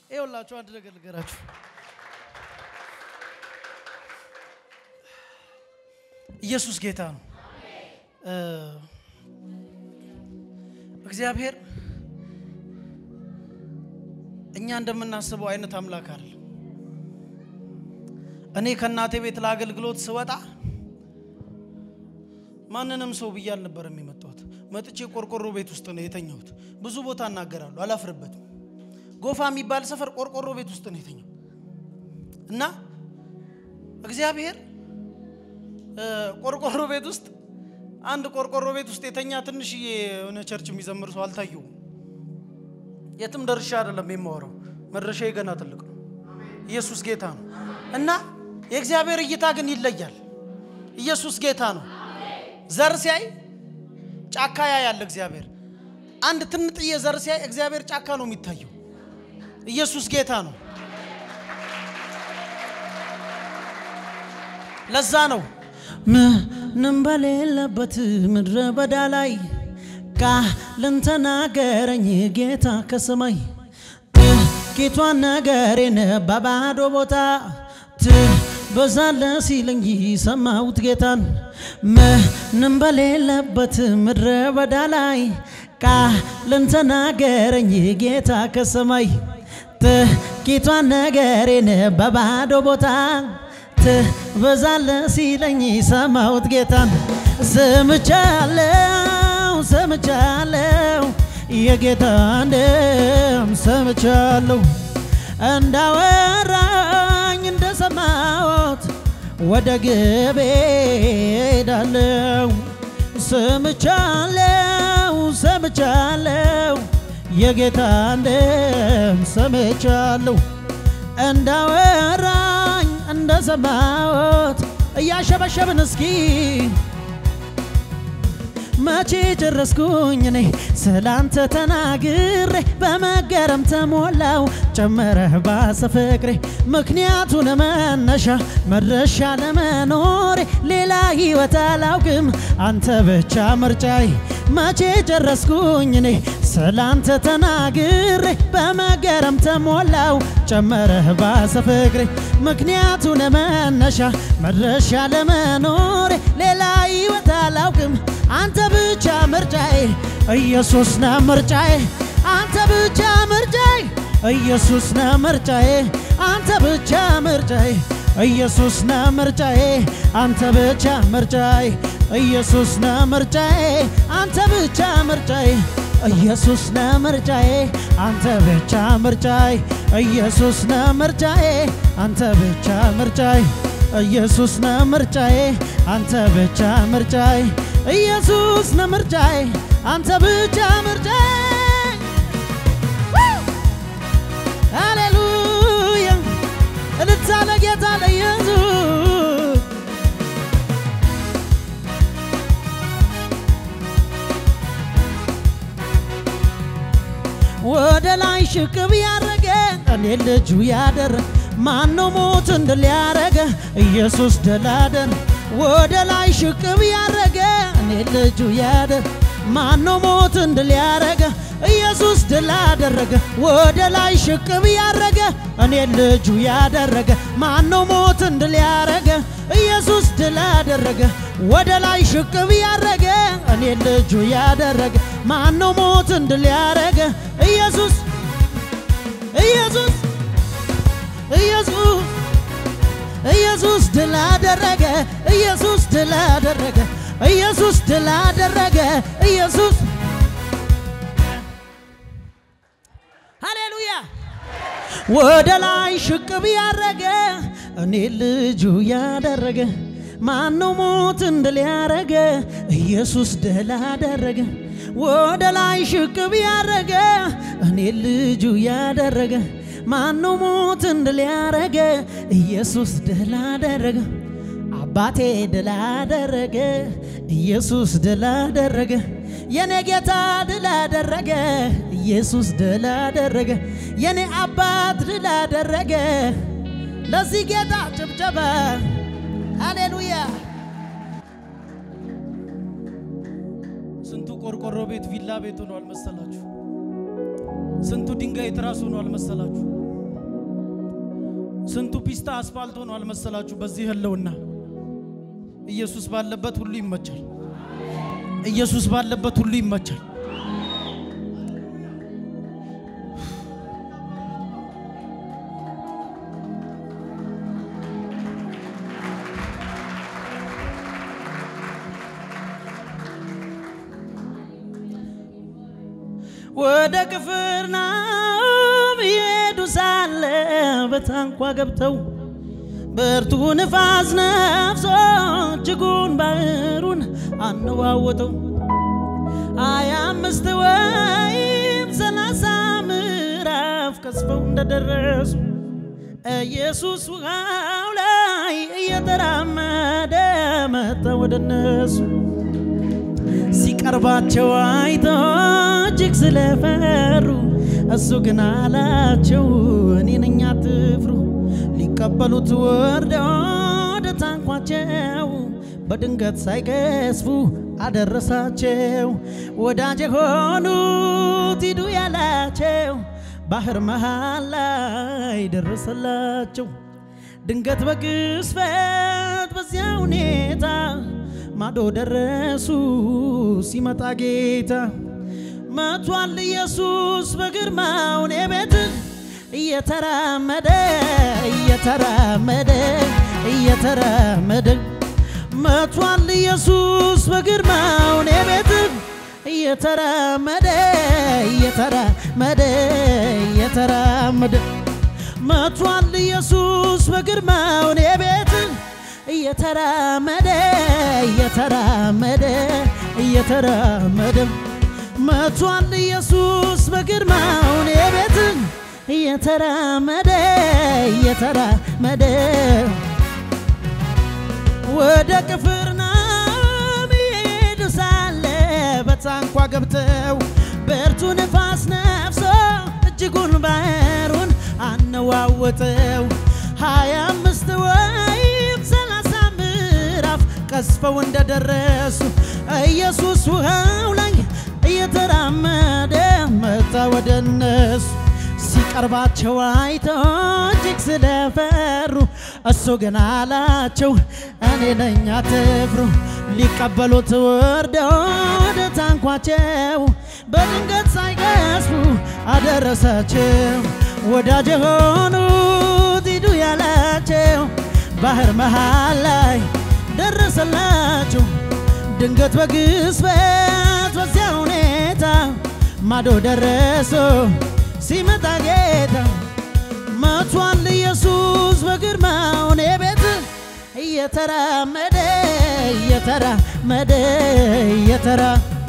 ይኸውላችሁ አንድ ነገር ልገራችሁ። ኢየሱስ ጌታ ነው። እ እግዚአብሔር እኛ እንደምናስበው አይነት አምላክ አይደለም። እኔ ከእናቴ ቤት ለአገልግሎት ስወጣ ማንንም ሰው ብዬ አልነበረም የመጣሁት። መጥቼ ቆርቆሮ ቤት ውስጥ ነው የተኛሁት። ብዙ ቦታ እናገራለሁ፣ አላፍርበትም። ጎፋ የሚባል ሰፈር ቆርቆሮ ቤት ውስጥ ነው የተኛው እና እግዚአብሔር እ ቆርቆሮ ቤት ውስጥ አንድ ቆርቆሮ ቤት ውስጥ የተኛ ትንሽዬ የሆነ ቸርች የሚዘምር ሰው አልታየውም። የትም ደርሻ አይደለም የማወራው፣ መድረሻዬ ገና ትልቅ ነው። ኢየሱስ ጌታ ነው እና የእግዚአብሔር እይታ ግን ይለያል። ኢየሱስ ጌታ ነው። ዘር ሲያይ ጫካ ያያል እግዚአብሔር። አንድ ትንጥዬ ዘር ሲያይ እግዚአብሔር ጫካ ነው የሚታየው። ኢየሱስ ጌታ ነው። ለዛ ነው ምንም በሌለበት ምድረ በዳ ላይ ቃልን ተናገረኝ ጌታ ከሰማይ ጥቂቷን ነገሬን በባዶ ቦታ ትበዛለ ሲለኝ ሰማሁት ጌታን ምንም በሌለበት ምድረ በዳ ላይ ቃልን ተናገረኝ ጌታ ከሰማይ ጥቂቷን ነገሬን በባዶ ቦታ ትበዛለ ሲለኝ ሰማሁት ጌታን ሰምቻለሁ ሰምቻለሁ የጌታን ደም ሰምቻለሁ እንዳወራኝ እንደሰማሁት ወደ ግቤ ሄዳለሁ ሰምቻለሁ ሰምቻለሁ የጌታን ደም ሰምቻለሁ እንዳወራኝ እንደሰማሁት እያሸበሸብን እስኪ መቼ ጨረስኩኝ እኔ ስላንተ ተናግሬ በመገረም ተሞላው ጨመረህ ባሰ ፍቅሬ ምክንያቱን መነሻ መድረሻ ለመኖሬ ሌላ ህይወት አላውቅም አንተ ብቻ ምርጫይ መቼ ጨረስኩኝ እኔ ስላንተ ተናግሬ በመገረም ተሞላው ጨመረህ ባሰ ፍቅሬ ምክንያቱን መነሻ መድረሻ ለመኖሬ ሌላ ህይወት አላውቅም አንተ ብቻ ምርጫዬ ኢየሱስ ነ ምርጫዬ አንተ ብቻ ምርጫዬ ኢየሱስ ነ ምርጫዬ አንተ ብቻ ምርጫዬ ኢየሱስ ነ ምርጫዬ አንተ ብቻ ምርጫዬ ኢየሱስ ነ ምርጫዬ አንተ ብቻ ምርጫዬ ኢየሱስ ነ ምርጫዬ አንተ ብቻ ምርጫዬ ኢየሱስ ነ ምርጫዬ አንተ ብቻ ምርጫዬ ኢየሱስ ነ ምርጫዬ አንተ ብቻ ምርጫዬ ኢየሱስ ነ ምርጫዬ አንተ ብቻ ምርጫዬ ሃሌሉያ እልልታ ለጌታ ለኢየሱስ ወደ ላይ ሽቅብ ያረገ እኔ ልጁ ያደረገ ማነው ሞት እንድል ያረገ ኢየሱስ ደላደር ወደ ላይ ሽቅብ ያረገ እኔ ልጁ ያደር ማነው ሞት እንድል ያረገ ኢየሱስ ድል አደረገ ወደ ላይ ሽቅብ ያረገ እኔ ልጁ ያደረገ ማነው ሞት እንድል ያረገ ኢየሱስ ድል አደረገ ወደ ላይ ሽቅብ ያረገ እኔ ልጁ ያደረገ ማነው ሞት እንድል ያረገ ኢየሱስ ኢየሱስ ኢየሱስ ኢየሱስ ድል አደረገ ኢየሱስ ድል አደረገ ኢየሱስ ድል አደረገ ኢየሱስ ሃሌሉያ ወደ ላይ ሽቅብ ያረገ እኔ ልጁ ያደረገ ማነው ሞት እንድል ያረገ ኢየሱስ ድል አደረገ ወደ ላይ ሽቅብ ያረገ እኔ ልጁ ያደረገ ማነው ሞት እንድል ያረገ ኢየሱስ ድል አደረገ አባቴ ድል አደረገ ኢየሱስ ድል አደረገ የኔ ጌታ ድል አደረገ ኢየሱስ ድል አደረገ የኔ አባት ድል አደረገ ለዚህ ጌታ ጭብጨባ ሃሌሉያ ስንቱ ቆርቆሮ ቤት ቪላ ቤት ሆኗል መሰላችሁ ስንቱ ድንጋይ ትራስ ሆኗል መሰላችሁ ስንቱ ፒስታ አስፋልት ሆኗል መሰላችሁ? በዚህ ህልውና ኢየሱስ ባለበት ሁሉ ይመቻል። ኢየሱስ ባለበት ሁሉ ይመቻል። ወደ ቅፍርናሆም ይሄዱ ሳለ በታንኳ ገብተው ብርቱ ንፋስ ነፍሶ እጅጉን ባህሩን አነዋወጠው። ሀያ አምስት ወይም ሰላሳ ምዕራፍ ቀስፈው እንደደረሱ ኢየሱስ ውሃው ላይ እየተራመደ መጣ ወደ እነሱ። ሲቀርባቸው አይቶ እጅግ ስለፈሩ እሱ ግን አላቸው እኔ ነኝ አትፍሩ። ሊቀበሉት ወርደው ወደ ታንኳቸው በድንገት ሳይገስፉ አደረሳቸው። ወዳጅ የሆኑት ሂዱ ያላቸው ባህር መሃል ላይ ደረሰላቸው። ድንገት በቅስፈት በዚያ ሁኔታ ማዶ ደረሱ። ሲመጣ ጌታ መቷል ኢየሱስ በግርማው እኔ ቤት እየተራመደ እየተራመደ እየተራመደ መቷል ኢየሱስ በግርማው እኔ ቤት እየተራመደ እየተራመደ እየተራመደ መቷል ኢየሱስ በግርማው እኔ ቤት እየተራመደ እየተራመደ እየተራመደ መቷል ኢየሱስ በግርማው እኔ ቤት እየተራመደ እየተራመደ ወደ ቅፍርናሆም ይሄዱ ሳለ በታንኳ ገብተው ብርቱ ንፋስ ነፍሶ እጅጉን ባህሩን አነዋወጠው። ሀያ አምስት ወይም ሰላሳ ምዕራፍ ቀስፈው እንደደረሱ ኢየሱስ ውሃው ላይ እየተራመደ መጣ ወደ እነሱ። ሲቀርባቸው አይተው እጅግ ስለፈሩ እሱ ግን አላቸው እኔ ነኝ አትፍሩ። ሊቀበሉት ወርደው ወደ ታንኳቸው በድንገት ሳይገስፉ አደረሳቸው። ወዳጅ የሆኑት ሂዱ ያላቸው ባህር መሃል ላይ ደረሰላቸው። ድንገት በግስበት በዚያ ሁኔታ ማዶ ደረሶ ሲመጣ ጌታ መቷል ኢየሱስ በግርማው እኔ ቤት እየተራመደ እየተራመደ እየተራ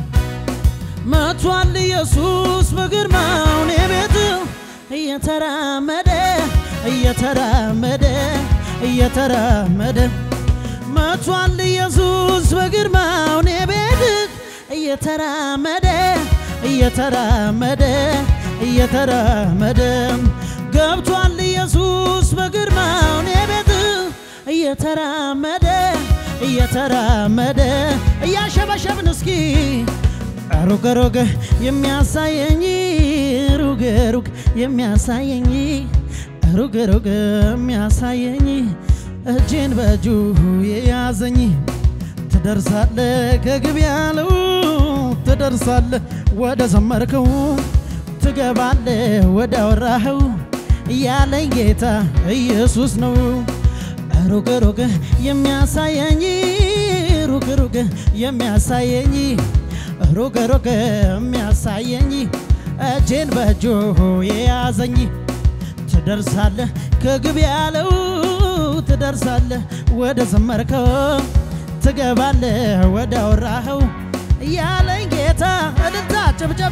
መቷል ኢየሱስ በግርማው እኔ ቤት እየተራመደ እየተራመደ እየተራመደ መቷል ኢየሱስ በግርማው እኔ ቤት እየተራመደ እየተራመደ እየተራመደ ገብቷል ኢየሱስ በግርማው እኔ ቤት እየተራመደ እየተራመደ እያሸበሸብን እስኪ ሩቅ ሩቅ የሚያሳየኝ ሩቅ ሩቅ የሚያሳየኝ ሩቅ ሩቅ የሚያሳየኝ እጄን በእጁ የያዘኝ ትደርሳለ ከግብ ያለው ትደርሳለ ወደ ዘመርከው ትገባለ ወደ አወራኸው ያለኝ ጌታ ኢየሱስ ነው። ሩቅ ሩቅ የሚያሳየኝ ሩቅ ሩቅ የሚያሳየኝ ሩቅ ሩቅ የሚያሳየኝ እጄን በእጁ የያዘኝ ትደርሳለ ከግብ ያለው ትደርሳለ ወደ ዘመርከው ትገባለ ወደ አወራኸው ያለኝ ጌታ እልልታ ጭብጨባ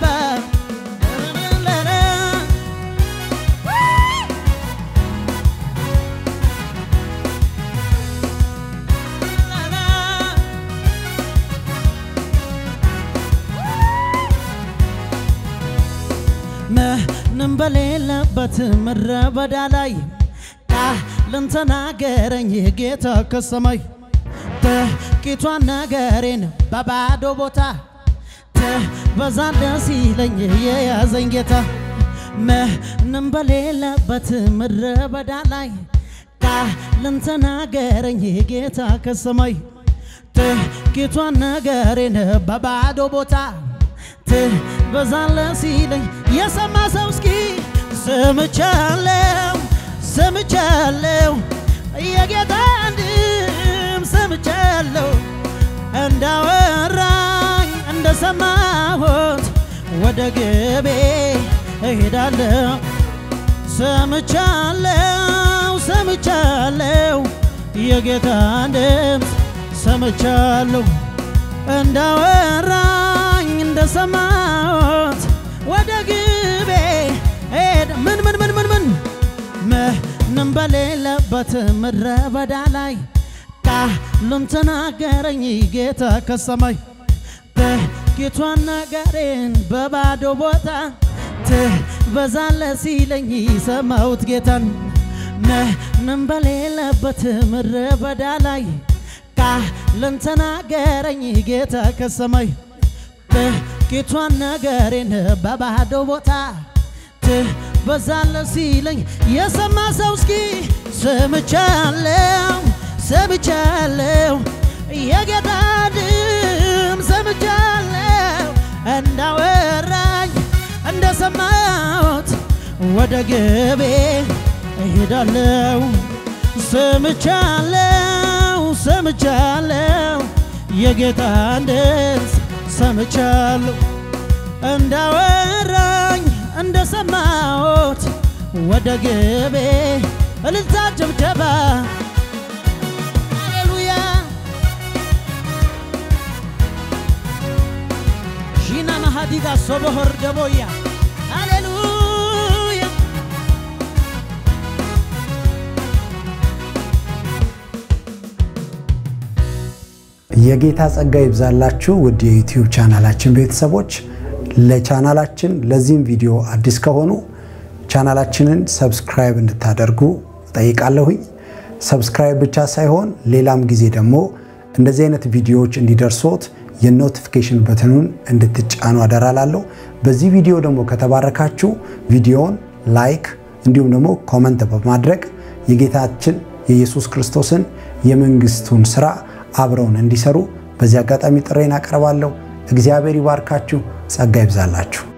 ምንም በሌለበት ምድረ በዳ ላይ ቃልን ተናገረኝ ጌታ ከሰማይ ጥቂቷን ነገሬን በባዶ ቦታ ትበዛለ ሲለኝ የያዘኝ ጌታ ምንም በሌለበት ምድረ በዳ ላይ ቃልን ተናገረኝ ጌታ ከሰማይ ጥቂቷን ነገሬን በባዶ ቦታ ትበዛለ ሲለኝ የሰማ ሰው እስኪ ሰምቻለሁ ሰምቻለሁ የጌታን ድምፅ ሰምቻለሁ እንዳወራኝ እንደሰማሁት ወደ ግቤ እሄዳለሁ ሰምቻለሁ ሰምቻለሁ የጌታን ድምፅ ሰምቻለሁ እንዳወራኝ እንደሰማሁት ወደ ግቤ ሄድ ምን ምን ምን ምን ምን ምንም በሌለበት ምድረ በዳ ላይ ቃሉን ተናገረኝ ጌታ ከሰማይ ጥቂቷን ነገሬን በባዶ ቦታ ትበዛለ ሲለኝ ሰማሁት ጌታን ምንም በሌለበት ምድረ በዳ ላይ ቃልን ተናገረኝ ጌታ ከሰማይ ጥቂቷን ነገሬን በባዶ ቦታ ትበዛለ ሲለኝ የሰማ ሰው እስኪ ሰምቻለሁ ሰምቻለሁ የጌታ ድምፅ ሰምቻለሁ እንዳወራኝ እንደሰማሁት ወደ ግቤ እሄዳለሁ ሰምቻለሁ ሰምቻለሁ የጌታን ድምፅ ሰምቻለሁ እንዳወራኝ እንደሰማሁት ወደ ግቤ እልልታ ጭብጨባ ሃሌሉያ ሺና ማሃዲጋ ሶቦሆር ደቦያ ሃሌሉያ የጌታ ጸጋ ይብዛላችሁ ውድ የዩቲዩብ ቻናላችን ቤተሰቦች። ለቻናላችን ለዚህም ቪዲዮ አዲስ ከሆኑ ቻናላችንን ሰብስክራይብ እንድታደርጉ ጠይቃለሁኝ። ሰብስክራይብ ብቻ ሳይሆን ሌላም ጊዜ ደግሞ እንደዚህ አይነት ቪዲዮዎች እንዲደርሶት የኖቲፊኬሽን በትኑን እንድትጫኑ አደራላለሁ። በዚህ ቪዲዮ ደግሞ ከተባረካችሁ ቪዲዮውን ላይክ እንዲሁም ደግሞ ኮመንት በማድረግ የጌታችን የኢየሱስ ክርስቶስን የመንግስቱን ስራ አብረውን እንዲሰሩ በዚህ አጋጣሚ ጥሬን አቀርባለሁ። እግዚአብሔር ይባርካችሁ፣ ጸጋ ይብዛላችሁ።